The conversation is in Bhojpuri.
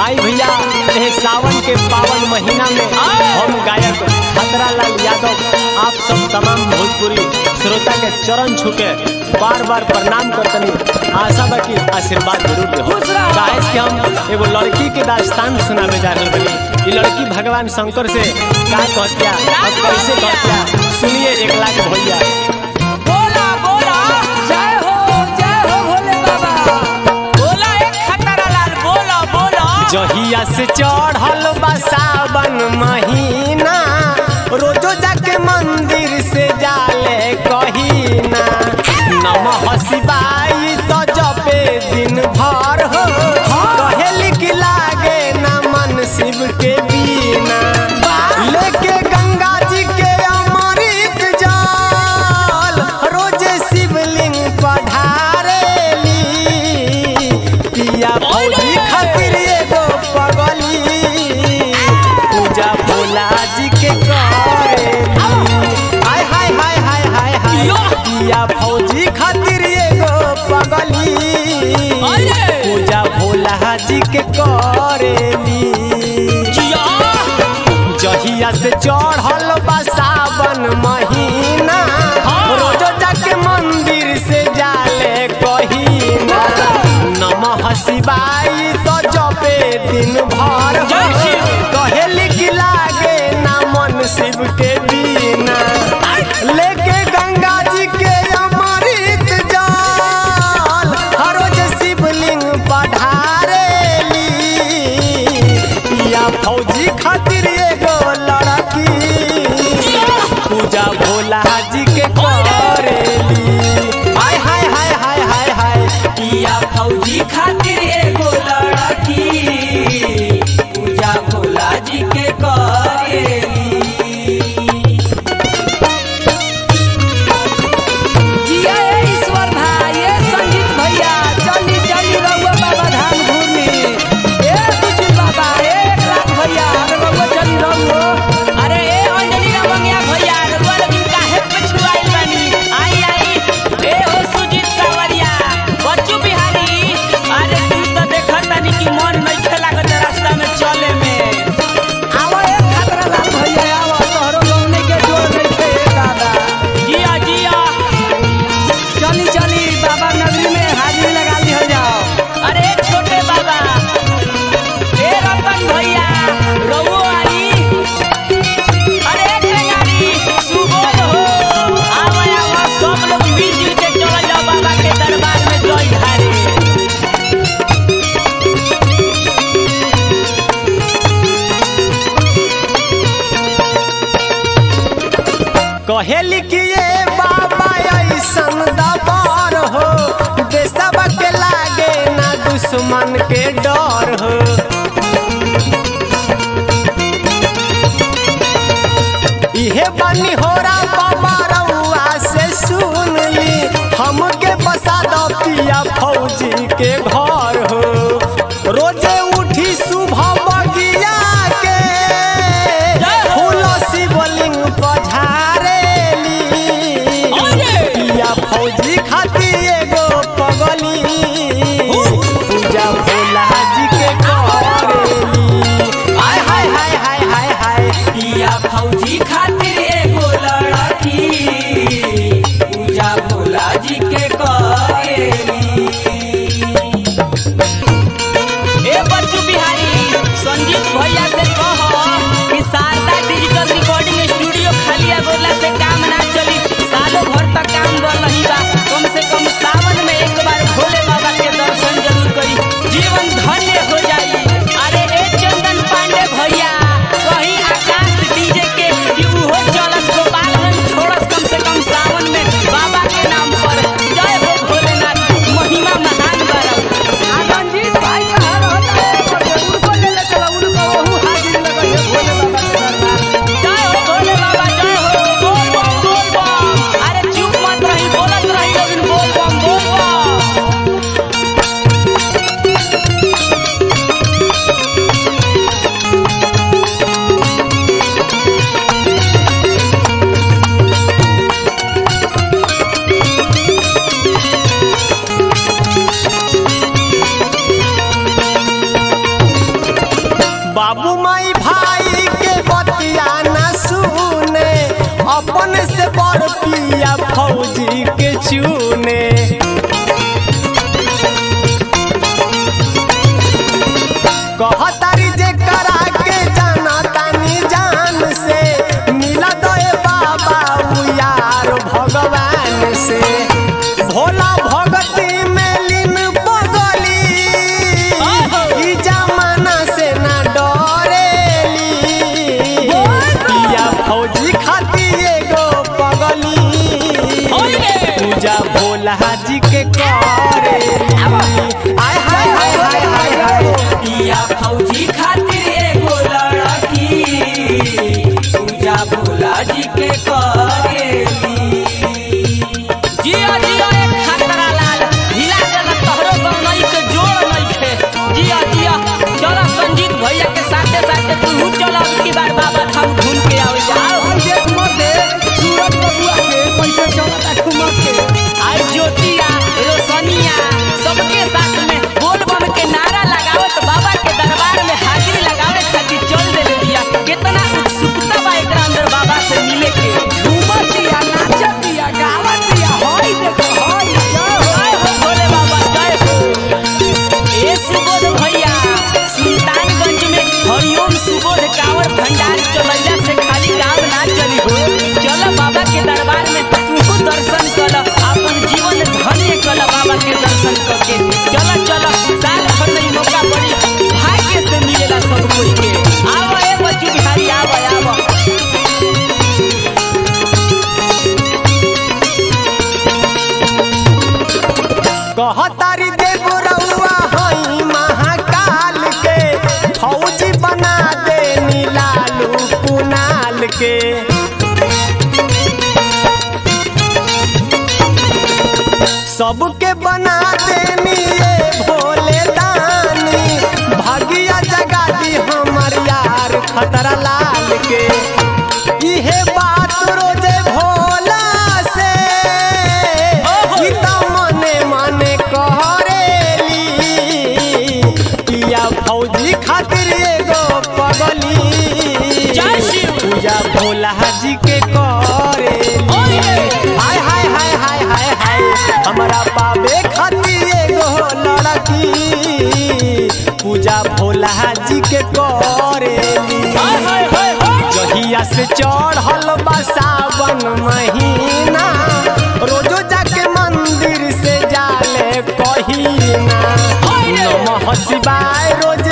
आई भैया एह सावन के पावन महीना में हम गायक खतरा लाल यादव आप सब तमाम भोजपुरी श्रोता के चरण छुके बार बार प्रणाम करतनी आशा बा कि आशीर्वाद जरूर दे खुश रहो। काहे कि हम एगो लड़की के दास्तान सुनावे जा रहल बनी ई लड़की भगवान शंकर से का कहतिया और कैसे कहतिया सुनिए एक लाख भैया बोला बोला जय हो जय हो भोले बाबा बोला एक खतरा लाल बोला बोला जहिया से चढ़ल बा सावन महीना रोजो जाके मंदिर से जाले कहीना नमः शिवाय तो जपे दिन भर हो कहेल कि लागे ना मन शिव के बीना लेके गंगा जी के अमृत जल रोजे शिवलिंग पढ़ारेली पिया भौजी खातिर एगो पगली पूजा भोला जी के करेली हाय हाय हाय हाय हाय हाय पिया भौजी खातिर एगो पगली अरे! पूजा भोला जी के करेली जिया जहिया से चढ़ल बा सावन महीना रोजो जाके मंदिर से जाले कहीना नमः शिवाय तो जपे दिन भर हो। जय शिव। कहेली कि लागे ना मन शिव के बिना लेके गंगा जी के अमृत जल हर रोज शिवलिंग पढ़ारेली पिया फौजी खातिर एगो लड़की पूजा भोला जी के करेली हाय हाय हाय हाय हाय हाय पिया फौजी खातिर एगो लड़की पूजा भोला जी के करेली जिया ए ईश्वर भाई ए संगीत भैया चली चली रहुआ बाबा धाम घूमनी ए बुजुर्ग बाबा ए एक लाख भैया अरे रहुआ चली रहुआ अरे ए अंजलि रमंगिया भैया रहुआ लेकिन काहे पछुआइल बानी आई आई ए हो सुजीत सावरिया बच्चू बिहारी अरे तू तो देखत तानी कि मन नहीं लागत रास्ता में चले में आवा ए खतरा लाल भैया आवा तोहरो गौने के जोर नहीं थे दादा जिया जिया चली चली बाबा नगरी में हाजिरी लगा लिहल जाओ अरे छोटे बाबा ए रतन भैया रघु आई अरे टेंगारी सुबोध हो आवा आवा सब लोग मिल जुल के चल जाओ बाबा के दरबार में जय ढारे कहेली कि ये बाबा ऐसन दबार हो देशब के लागे ना दुश्मन के डर हो इहे बनी होरा बाबा रउआ से सुन ली हमके बसा दो पिया फौजी के घर हो रोजे उठी सुबह बगिया के फूल शिवलिंग पझारेली पिया फौजी खातिर एगो पगली पूजा भोला जी के करेली हाय हाय हाय हाय हाय हाय पिया फौजी खातिर एगो लड़की पूजा भोला जी के करेली ए बच्चू बिहारी संजीत भैया से कह कि शारदा डिजिटल रिकॉर्डिंग स्टूडियो खालिया बोला से काम ना चली सालों भर तक काम कर रही बा कम से कम सावन में एक बार भोले बाबा के दर्शन जरूर करी जीवन धन्य हो जाई अरे ए चंदन पांडे भैया कहीं आकाश डीजे के कि उहो चलस गोपालगंज छोड़स कम से कम सावन में बाबा के नाम पर जय हो भोलेनाथ महिमा महान बरम रंजीत भाई कहाँ रहता है जरूर को ले ले चलो उनको वहू हाजिरी बाबू माई भाई के बतिया न सुने अपन से बड़ पिया फौजी के चूने कहतारी जे करा के जाना तानी जान से मिला दे बाबा उ यार भगवान से भोला भगती में लीन पगली ई जमाना से ना डरेली पिया फौजी खाती एगो पगली पूजा भोला जी के करे आय हाय हाय हाय हाय हाय पिया फौजी खातिर एगो लड़की पूजा भोला जी के करेली जिया जिया एक खतरा लाल हिला देला तोहरो गौनई के जोड़ नइखे जिया जिया चला संजीत भैया के साथे साथे तू चला की बार बाबा धाम घूम के आवे जाओ हम देख मत दे सूरज बबुआ के पैसा चलता ठुमक के आई ज्योतिया रोशनिया सबके साथ में बोल बम के नारा लगावत बाबा के दरबार में हाजिरी लगावे खातिर चल देले बिया कितना उत्सुकता बा एकरा अंदर बाबा से मिले के झूमतिया नाचतिया गावतिया होई देखो होई जय हो भोले बाबा जय हो ए सुबोध भैया सुल्तानगंज में हरिओम सुबोध कांवर भंडार चलैला से खाली काम ना चली हो चल बाबा के दरबार में तू दर्शन कर अपन जीवन धन्य कर बाबा के दर्शन करके चल चल साल भर नहीं मौका पड़ी भाग्य से मिलेला सब कोई के आवा ए बच्चू बिहारी आवा आवा कहतारी देव रउआ हई महाकाल के फौजी बना दे नीलालू कुनाल के सबके बना देनी ये भोले दानी भागिया जगा दी हमर यार खतरा लाल के इहे बात रोजे भोला से गीता मने मने करेली पिया फौजी खातिर एगो पगली जय शिव। पूजा भोला जी के करेली ओए हाय हाय हाय हाय हाय हाय हमारा पावे खातिर एगो लड़की पूजा भोला जी के करेली हाय हाय हाय हाय जहिया से चढ़ल बा सावन महीना रोजो जाके मंदिर से जाले कहीना नमः शिवाय रोज